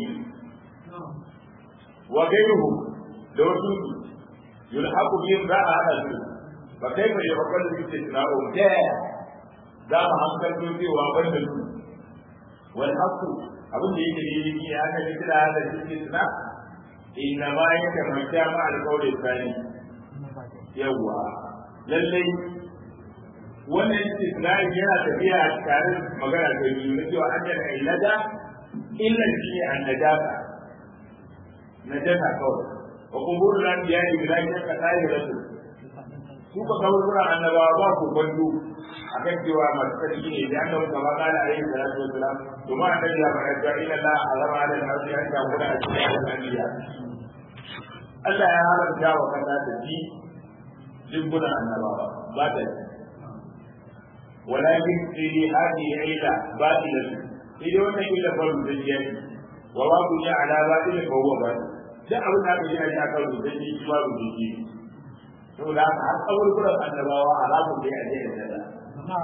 wa gairuhu da wasu yulhaqu bihim za a hada su fa kaifa yaqulu bi tisna'u ta za mu hankalto cewa ban da su wal haqu abin da yake ne ne ya aka kira da shi suna inna ma yake manta ma alƙawarin sani yawa lalle wannan istisnai yana tafiya tare da magana ta biyu na cewa an yana illada illa shi an najasa najasa kawai wa kuburul anbiya'i bila shakka tahiratu su ka kawo annabawa ba ku gwandu akan cewa masu sarki ne da annabi kama kana alaihi salatu wassalam to ma annabi ya faɗa cewa inna la harama ala al-ardi an ta'budu al-anbiya Allah ya haramta wa kasa ta ji jimbunan annabawa ba ta ji walakin fi hadi ila batila sai dai wannan ila faru da jiya wa wa ku ya ala batila fa huwa ba duk abin da aka yi a kan rubuce shi ba rubuce saboda haka har kaburburan annabawa alamun da ya je da dada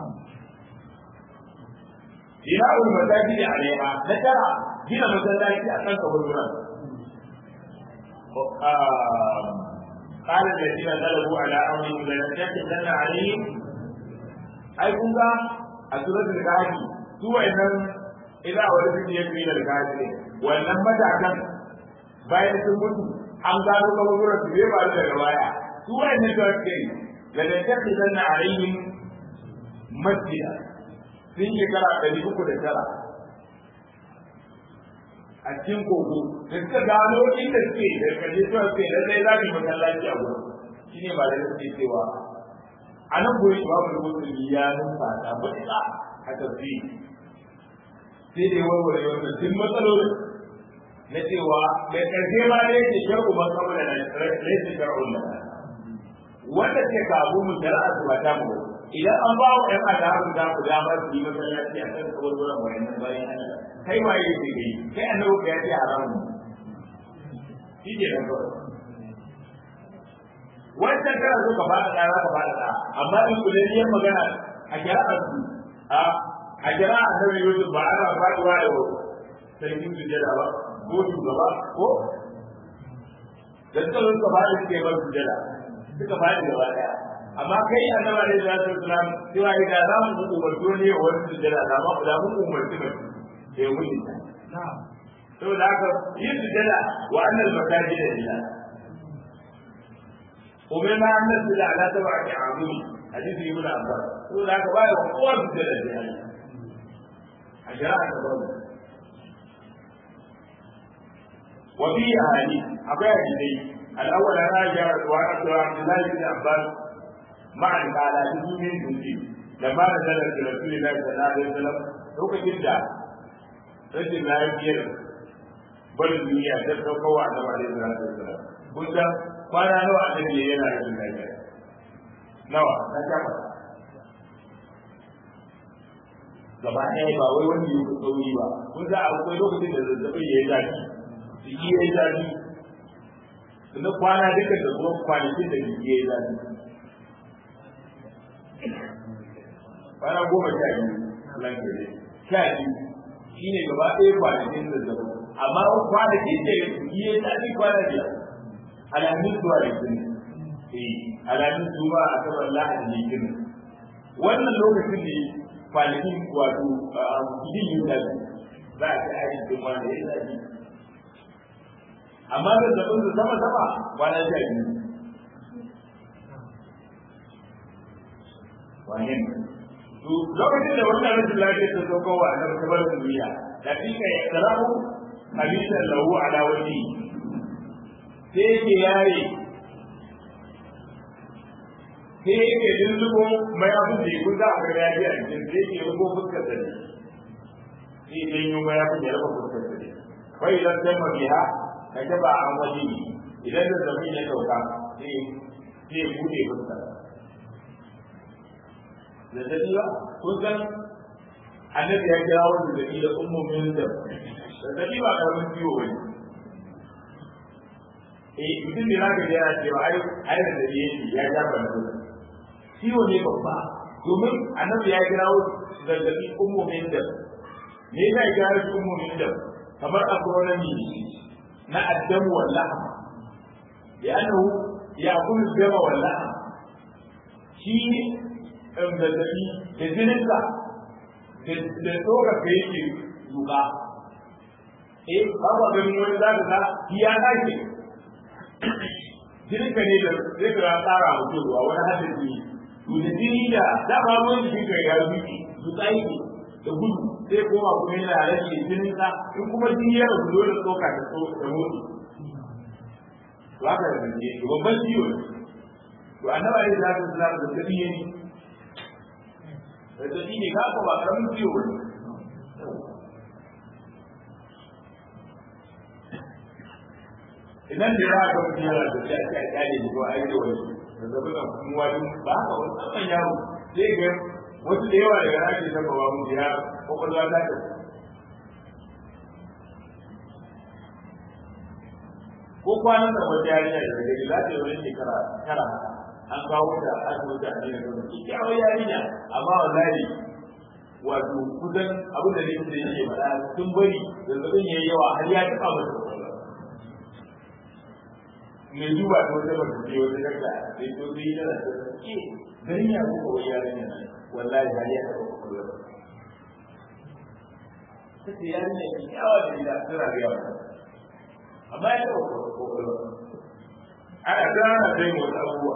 بناء المساجد عليها ذكر جنا مساجد أكثر كبرنا قال الذين غلبوا على أمرهم لنتخذن عليهم أي كنت أسورة الكافي سوى إن إذا ولدت يكفي الكافي وإن متى كان bayan sun mutu an gano kaburburan su bai faru daga baya su wa'annan da suke la nattakhizanna alaihim masjida sun shekara ɗari uku da tara a cikin kogo da suka gano inda suke da kaje suka ce lallai za mu yi masallaci a gurin shine ba da suke cewa a nan gurin babu musulmi ya numfasa matuƙa a tafsiri sai dai warware wannan duk matsalolin na cewa da ƙarshe ma da yake shar'u man qabla na laysa shar'un lana wanda ke kawo mu shari'a su ba ta mu idan an ba wa ƴan adabu da ku damar su yi masallaci a kan kaburburan wayannan bayan Allah kai ma yi ce kai kai annabi ya ce haramun shi ke nan kawai wancan kana so ka fada da ka fada da amma in kulliyar magana a shari'ar su a a jira annabi Yusuf ba ana faduwa da sarkin sujada ba ko shugaba ko da suka zo suka fadi suka yi bar sujada suka fadi gaba daya amma kai annabi alaihi salatu wasalam cewa idan za mu umarto ne wa wani sujada da ma da mu umarci ba da ya wuce ta saboda haka yin sujada wa annal masajid lillah umirna an nasjuda ala sab'ati a'zumi hadisi ibn abbas saboda haka ba ya kowa sujada da Allah a shari'a ta babu وفي أحاديث أبي حديثي الأول أنا جاء وعبد الله بن عباس مع قال من جندي لما نزل رسول الله صلى الله عليه وسلم lokacin da rashin lafiyar barin duniya ta sauka wa annabi alaihi salatu wasallam kun san kwana nawa annabi yana rashin lafiya nawa na kama gaba ɗaya ba wai wani yi sauri ba kun san akwai lokacin da zazzabin ya yi zafi jiki ya yi zafi na kwana duka da kuma kwanakin da jiki ya yi zafi kwana goma sha biyu nan gare sha biyu shi ne gaba ɗaya kwanakin da zafi amma kwanakin da jiki ya yi zafi kwana biyar alamin zuwa da jini eh alamin zuwa a saman lahadi ne jini wannan lokacin ne kwanakin wato jini yin zafi za a ci aiki wanda ya yi zafi amma da zaɓin su sama sama kwana sha biyu wani to lokacin da wannan rashin lafiya ta zo kowa a nan kamar duniya da fika ya tsarahu hadisan lahu ala wani sai yake yare sai yake lullubo mai abin da kun za a ga yaji a cikin sai yake rubo fuskar sa ne sai dai yi mai abin da ya rubo fuskar sa ne kai idan sai mabiha ka taba an waje idan da zafi ya dauka sai sai bude fuska da dadi ba kun san annabi ya kira wanda da da ummu min da da dadi ba karamin ciwo bane eh mutum ne zaka ga yana cewa ai ai da dadi yake ya ja ban ciwo ne babba domin annabi ya kira da dadi ummu min da me yasa ya kira ummu min da kamar akwai na addamu wal lahm li'annahu ya'kulu dama wal lahm shi da zabi da jininsa da tsoka ka yake duka eh ba ba ganin wani za ka ga ya dace jinin ka ne da zai ka tsara mutum ruwa wani hadisi to da jini da da ba ruwan jikin ka ya zuki duka yake da gudu sai koma kuma yana rage jinin sa in kuma jini ya rabu dole tsoka da so da mutu to haka da ne to babban ciwo to annabi ne da zaka zama da tabi ne da tabi ne ka ba karamin ciwo ne idan da ya ga mutum yana da shi a kyale ne ko a yi da wani da zabi da kuma wani ba haka wani tsakan yaro sai ga wasu da yawa daga ake zama ba mu ya kwakwalwa ta ta ko kwanan da wata yarinya da daga gida ta wani shekara tara an kawo ta asibiti a cikin gaba kyakkyawar yarinya amma wallahi wato kusan abin da ne da yake faɗa sun bari zazzabin yayi yawa har ya taɓa mata kwakwalwa mai duba ta wata ba ce wata daga sai to sai yana da ke garin ya ko kawai yarinya nan wallahi har ya taɓa kwakwalwa ta ce yarinya ke yawa da gida suna ga yawa amma ya taɓa kwakwalwa ana gana sai wasu abubuwa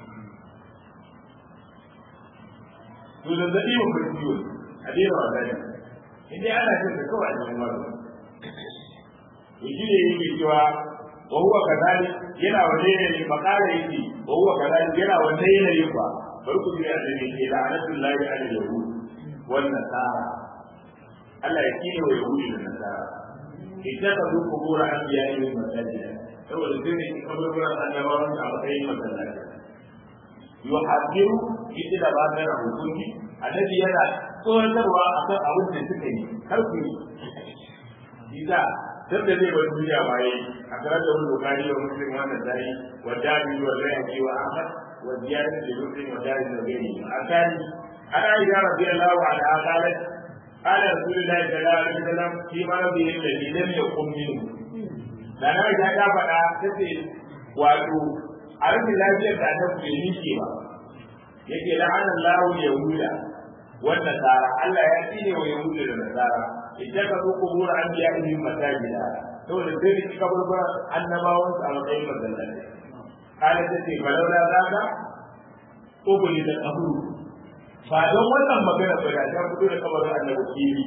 to da zaɗi wa kurciyo a daina wa zai in dai ana cin da kawai a cikin wani to shi ne yake cewa wa huwa kadhalik yana wanne ne makala yake wa huwa kadhalik yana wanne yanayi ba bari ku ji annabi ke la'anatullahi ala yahud wan nasara Allah ya kine wa yahudi da nasara idan ka zo kubura anbiya'i masajida saboda sai ne kaburburan annabawan a matsayin masallaci yuhadiru ita da ba ta hukunci annabi yana tsoratarwa akan abin da suka yi har ku yi isa duk da zai bar duniya ba yi a karar da wani bukari wa muslim wannan dai wa dabi wa bayhaqi wa ahmad wa ziyarat da muslim wa dabi da gairi a kani ana yi ya rabbi allah wa ala qalat قال رسول الله صلى الله عليه وسلم في مرضه الذي لم يقم منه da na ya ta faɗa ta ce wato a rashin lafiyar da ta bai nike ba yake la'ana lahu yahuda wa nasara Allah ya tsine wa yahuda da nasara idan ka zo kubura an biya ihin masajida saboda sai ni kaburbura annabawan su a matsayin masallaci kala ta ce falaula zaka ubuli da kaburu ba don wannan magana ba da ta fito da kabarin annabi kiri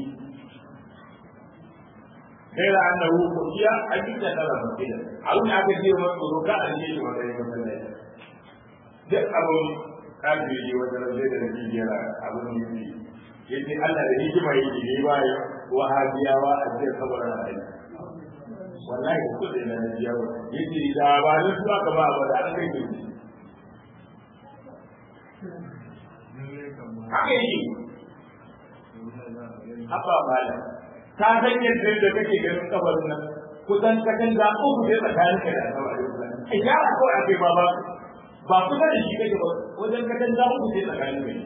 غير انه خشي ان يتكلم مسجدا او ان aka ce wa tsoro ka an yi shi matsayin masallaci duk abun kafin yi wata rage da nake jera abun yi ne yace Allah da hikima yake ne ba ya wahabiyawa a cikin kabarin aiki wallahi ko da na jiya ba yace da ba ni su aka ba ba da an kai ni haka yi haka malam ta san yadda da kake ganin kabarin nan kusan kakan da uku sai tsakanin ka da Allah a ya ko a kai ba ba ba kusa da shi kake ba wajen kakan da uku sai tsakanin ka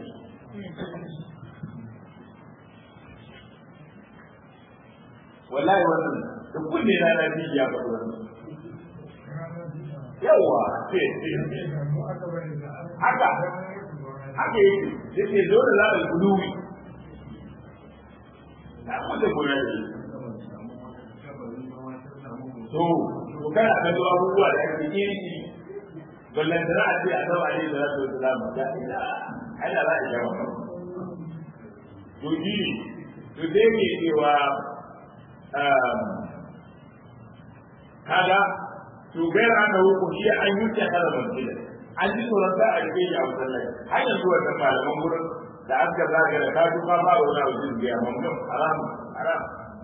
wallahi wannan da kunne na na biyu ya faɗi wannan yawa haka haka yake yake dole za a guduwi na kusa gona da to to kana ga zuwa abubuwa da ake iri ballan da za a ce a zama ne da za su yi zama da ina ana za a jawo to ji to dai ke cewa kaga to gaira an da hukunci an yi ta kada masjida an ji tsoron za a rike shi a masallaci har yanzu wannan malaman gurin da aka zaga da kaji ka ba wani abu jin biya mamnun haram haram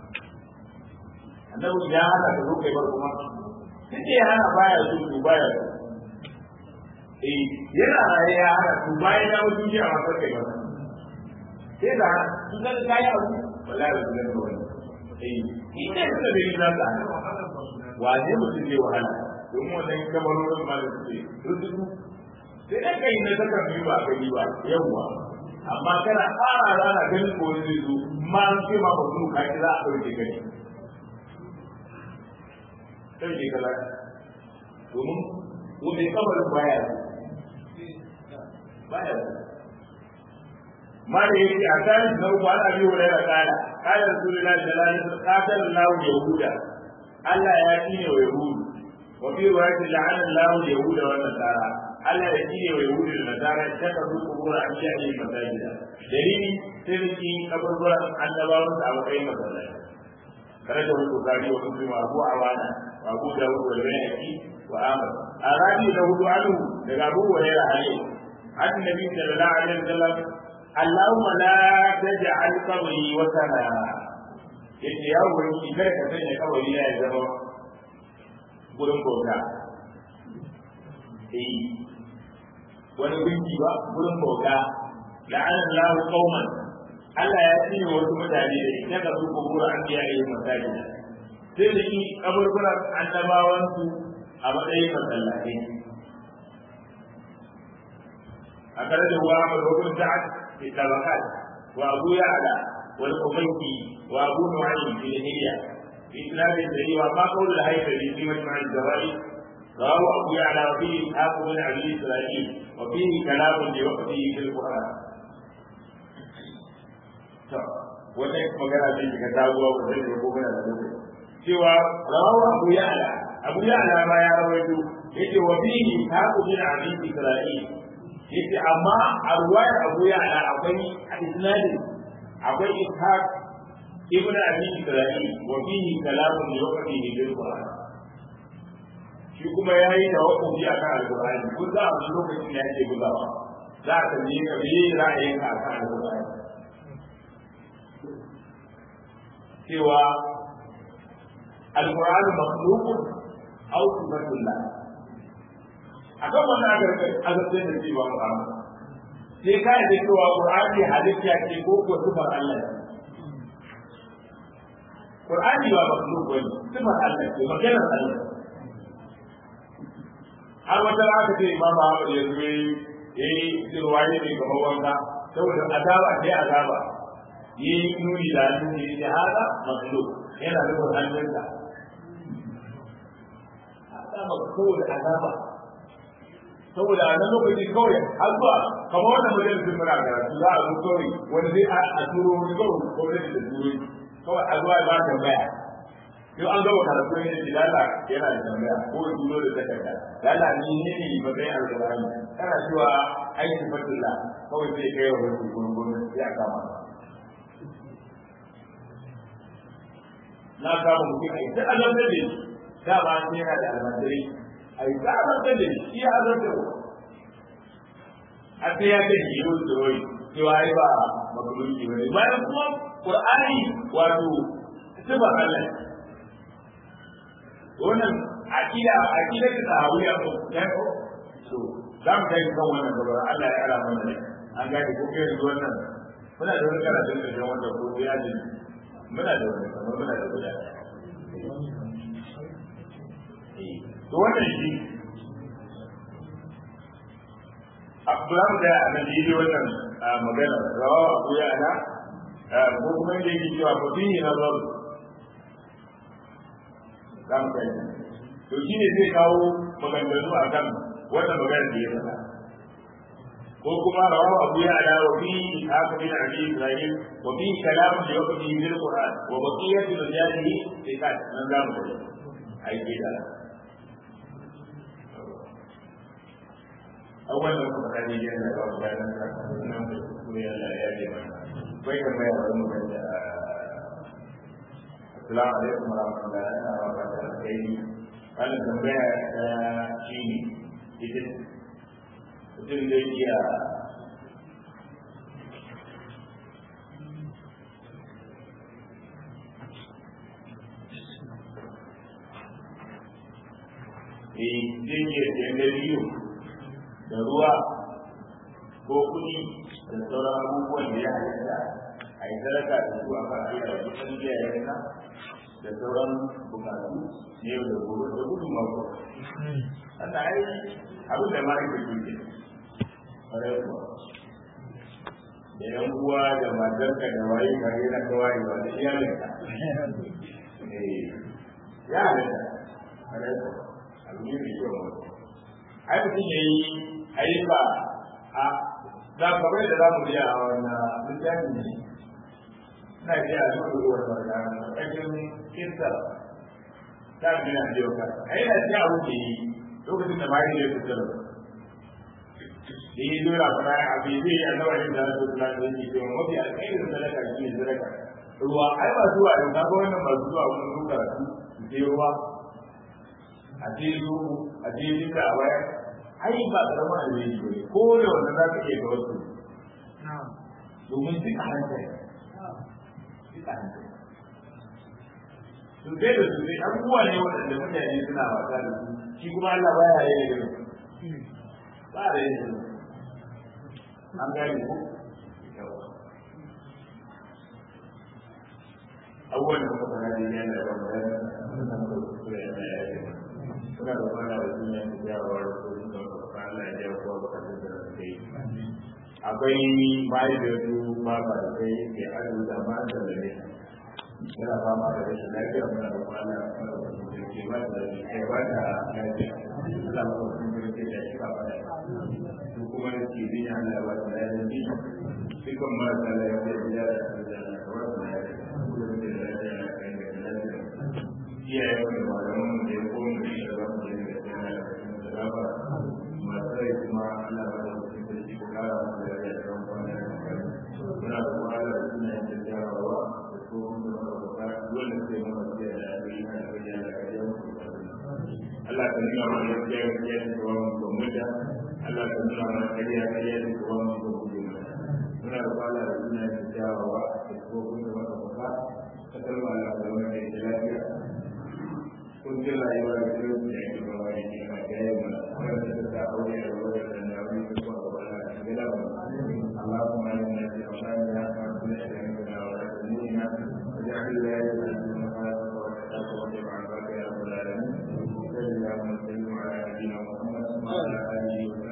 annabi ya hana ka zo kai bar kuma sai ya hana baya so to baya so eh yana raye ya hana to bayan ya mutu ji a masar kai ba sai da su ga kai abu wallahi ba su ga wani eh ita ce da bai zata wane mutum zai wahala domin wannan kamarorin ma da suke rududu sai dai kai na saka biyu ba gani ba yawwa amma kana fara rana ganin ko zai zo ma an ce ma ba su ka ki za a ɗauke gani ɗauke kala domin wani kamarin baya baya ما يجي أكان لو قال أبي هريرة قال قال رسول الله صلى الله عليه وسلم قاتل الله اليهود ألا يأتيني ويهود وفي رواية لعن الله اليهود والنصارى ألا يأتيني ويهود والنصارى اتخذوا قبور أنبيائهم مساجدا دليل سيرتي قبر أن الله تعالى أي مساجد خرجه البخاري ومسلم وأبو عوانة وأبو داود والبيهقي وآمر أرادي له عنه لأبو هريرة عليه عن النبي صلى الله عليه وسلم اللهم لا تجعل قبري وثنا yace ya wani kar ka sanya kawai ya zama gurin bauta eh wani gunki ba gurin bauta la'ana Allah qauman Allah ya tsine wasu mutane da ita ka su kubura an biya yi masajida sai da shi kaburburan annabawan su a matsayin masallatai a kare da wa mai hukun sa'ad في الطبقات وابو يعلى والقبيسي وابو نعيم في الهية في اسناد الجري وما قول الهيثمي في مجمع الزوائد رواه ابو يعلى وفيه اسحاق بن ابي اسرائيل وفيه كلام لوقته في القران. wannan magana ce ka dawowa ba zai ko kana da lokaci cewa rawahu abu ya'la abu ya'la ma ya rawaito yace wa fihi haqu bin abi isra'il yace amma a ruwayar abu ya ala akwai isnadin akwai ishaq ibn abi isra'il wa fihi kalamun li waqtihi bil qur'an shi kuma yayi tawakkufi akan alqur'ani kun za a lokacin da yake gudawa za ka je ka bi ra'ayin ka akan alqur'ani cewa alqur'an makhluqun aw sifatullah akan wannan agarkai agarkai da cewa Muhammad sai ka yi cewa qur'ani halitta ce ko ko sifar Allah ne qur'ani ba makhluq bane sifar Allah ce maganar Allah har wata aka ce imam Ahmad ya zo yayi sirwaye ne kamar wanka saboda azaba sai azaba yi nuni da hannun ne ya hada makhluq yana da hannunsa azaba saboda azaba saboda a nan lokaci kawai har zuwa kamar wannan majalisun muna karatu za a zo kawai wani zai a turo wani kawai gwamnati da turo kawai a zuwa ba tambaya yau an gaba karatu ne da lala yana da tambaya ko ya turo da takarda lala ni ne ne matsayin alƙur'ani kana cewa aiki fatilla kawai sai kai wa wani gurin gwamnati ya kama na kama mutum a yi ta azabtar da shi dama an yana da almajirai a yi ta azabtar da shi ya azabtar da a sai ya ce shi yau da wai cewa ai ba makulunci ba ne bayan kuma qur'ani wato sifar Allah wannan aqida aqida ta sahawiya ko ya ko to za mu kai kan wannan gaba Allah ya ara mana ne an gane ko kai yanzu wannan muna da wani karatun da jan wanda ko ya ji muna da wani kamar muna da guda to wannan shi Abdullahi da annabi yi wannan magana rawa Abu Ya'la ko kuma yake yake cewa fa fihi nazar dan kai to shine zai kawo maganganu akan wannan magana da ya faɗa ko kuma rawa Abu Ya'la wa fi haka bin Abi Ibrahim wa fi kalam da yake bil Qur'an wa baqiyatu rijalihi fi kan nan zamu ai da awal da kuma kani yana da wani bayan da nan da kuma yana ya ce mana bai da mai wani mutum da assalamu alaikum wa rahmatullahi wa barakatuh wani tambaya ta shi ne ita mutum zai iya Eh, zai iya sayan da biyu da ruwa ko kuɗi da sauran abubuwan da ya halitta a yi sadaka da su a kan ayyuka da kusan iyayenka da sauran bukatu na yau da gobe da gudun mako. Wannan ai abin da mara ke ke ƙwarai kuwa. Da yan uwa da matarka da waye ka yi na kawai ba da iyalinka. Ya halitta. Ƙwarai kuwa. Abu ne mai kyau mutum. ai mutum ya yi ayyuka a za ka bai da za mu biya a wannan littafi ne na biya a duk ruwan barka ƙarƙashin kinsa ta biya a jiyo ka a yi na biya abu ke yi lokacin da mari ne fitar da yi dora fara a bai zai yi annawa yin da rasu kula da yake cewa mafi alƙairin sadaka shi ne sadaka ruwa ai ba zuwa yau ka ga wannan ba zuwa wani ruka su sai ruwa a ce zuwa a ce duka a waya ai ba karama alheri ba ne ko da wanda za ka iya ga wasu domin duka hankali duka hankali su sai da su sai abubuwa ne waɗanda mutane suna wasa da su shi kuma Allah baya yi da ba da yi an gane ko abubuwan da muka fara da yana da bambam suna da kuskure yana ya yi suna da kwana da duniya da jawar kudin da kuma Allah ya jawo kowa bukatun da suka yi akwai bayi da su ba ba da kai ke arziki da ma da da ne yana fama da rashin lafiya muna da kwana da ke ba da kai ba da lafiya Allah ba su da ke da shi ba da su kuma da ke bin Allah ba da lafiya dukkan marasa lafiya da ya da da da ba da lafiya iyayen da malaman da ya kone da shi ba su da da gaba masu rai kuma ana ba da mutum da shi kara masu da ya da ran kwana da muna da kuma ala da suna yin da jarawa da tsohon da mana gaskiya gaskiya da kawo mu ko muta Allah ka nuna mana kariya kariya da kawo mu ko guje mana muna da fara da suna da jawawa da kuma da maka faka ka kalma Allah da wani da lafiya kun ji rayuwa da kuma da yake ba wani ne ma da yayi mana wanda ta ta aure da wani da na wani ko ba ba na gida ba اللهم انا في اوطاننا وكل شيء ولا تموتنا واجعل ولايتنا في مخالفه وتقوى عبادك يا رب العالمين صلى الله وسلم على نبينا محمد وعلى اله وصحبه